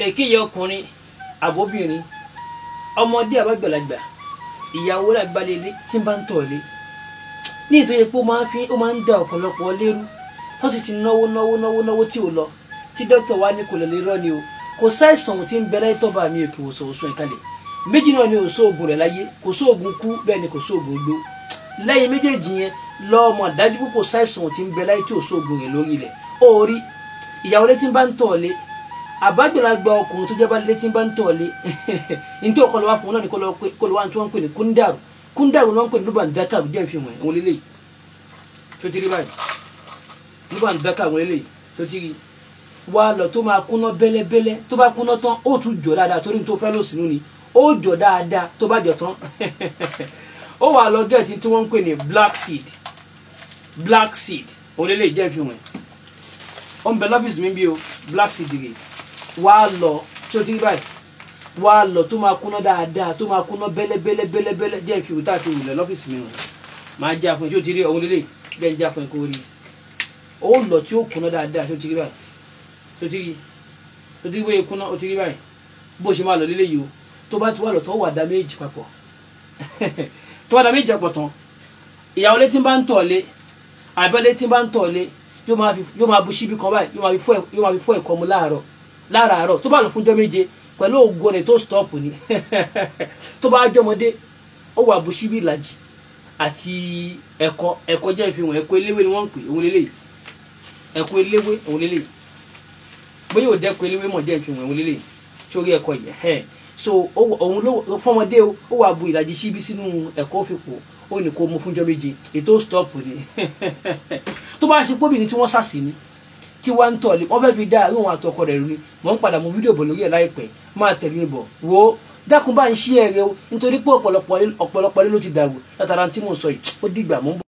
èkéyìí ọkùnrin àbóbìnrin ọmọdé àbágbàlagbà ìyàwó làgbàlélé tí ń bá ń tọ̀lé ní ìtòyẹ pé ó máa ń fi ó máa ń da ọ̀pọ̀lọpọ̀ lérú tó sì ti náwó náwó náwó náwó tí ò lọ tí dókítà wa ní kò lè lè rọ́ ni o kò sáìsàn tí ń bẹ láyé tọ́ba mi òkè òsò òsùn ìkàlẹ̀ méjì náà ni ò sóògùn rẹ̀ láyé kò sóògùn kú bẹ́ẹ̀ ni kò sóògùn gbó lẹ́yìn méjèèjì yẹn lọ́mọ dájú pé kò sáìsàn tí ń bẹ láyé tí ò sóògùn rẹ̀ lórí ilẹ̀ ó rí ìyàwó létí bá ń tọ̀lé àbájọlágbà ọkùnrin tó jẹba létí bá ń tọ̀lé ní tí ọkọlọ wa fún un náà ní kó lọ wá tí wọ́n ń pè ní kúndàrú kúndàrú náà ń pè ní lùbàn dákà jẹ́ ìfihàn ẹ̀ wọ́n lélẹ́yìí tó ti rí báyìí lùbàn dákà wọ́n lélẹ́yìí tó ti rí wá lọ tó máa kúná bẹ́lẹ́bẹ́lẹ́ tó bá kúná tán ó tún jọ dáadáa torí tó fẹ́ lọ sínú ni ó jọ dáadáa tó bá jọ tán ó wà lọ gẹ̀ẹ́tì tí wọ́n ń pè ní black seed black seed òun lélẹ́yìí jẹ́ ìfihàn ẹ̀ ó ń bẹ lọ́fíìsì mi bí o black seed rè wá lọ tí ó ti rí báyìí wá lọ tó máa kúná dáadáa tó máa kúná bẹ́lẹ́bẹ́lẹ́ bẹ́lẹ́bẹ́lẹ́ jẹ́ ìfihàn tá a ti wù lẹ̀ lọ́fíìsì mi rè máa já fún ẹ tí ó ti rí òun lélẹ́yìí bẹ́ẹ̀ ń já fún ẹ kó rí ó lọ tí ó kúná dáadáa tí ó ti rí báyìí tó ti rí tó ti rí bóyá kúná ó ti rí báyìí bó ṣe máa lọ lélẹ́yìí o tó bá ti wà lọ tó wà dá méjì papọ̀ tó bá dá méjì papọ̀ tán ìyàwó létí bá ń tọ̀lé àbẹ́ létí bá ń tọ̀lé yóò máa fi yóò máa bu síbi kan báyìí yóò máa fi fọ yóò máa fi fọ ẹ̀kọ́ mu láàárọ̀ láàárọ̀ tó bá lọ fúnjọ́ méje pẹ̀lú ògo rẹ̀ tó stop ni tó bá jọmọdé ó wà bu síbi ìlàjì àti ẹ̀kọ́ ẹ̀kọ́ jẹ́ ìfihàn ẹ̀kọ́ eléwé ni wọ́n ń pè òun lélẹ́yìí ẹ̀kọ́ eléwé òun lélẹ́yìí bóyá ò dẹ́kun eléwé mọ̀ jẹ́ ìfihàn òun lélẹ́yìí sórí ẹ̀kọ́ yìí ẹ̀ so òun ló fọmọdé ó wà bu ìlàjì síbi sínú ẹ̀kọ́ fipò ó ní kó mú fúnjọ́ méje ètò stop ni tó bá ṣe póbìnrin tí wọ́n ṣàṣì ni tí wọ́n ń tọ̀lé wọ́n fẹ́ẹ́ fi dá àárín òun àtọkọ rẹ̀ rú ni mò ń padà mú fídíò bọ̀ lórí ẹ̀ láìpẹ́ máa tẹ̀lé bọ̀ wo dákun bá ń ṣí ẹ̀rẹ́ o nítorí pé ọ̀pọ̀lọpọ̀ ọ̀pọ̀lọpọ̀ ló ti dàrú látara tí mò ń sọ yìí ó dìgbà mò ń bọ̀.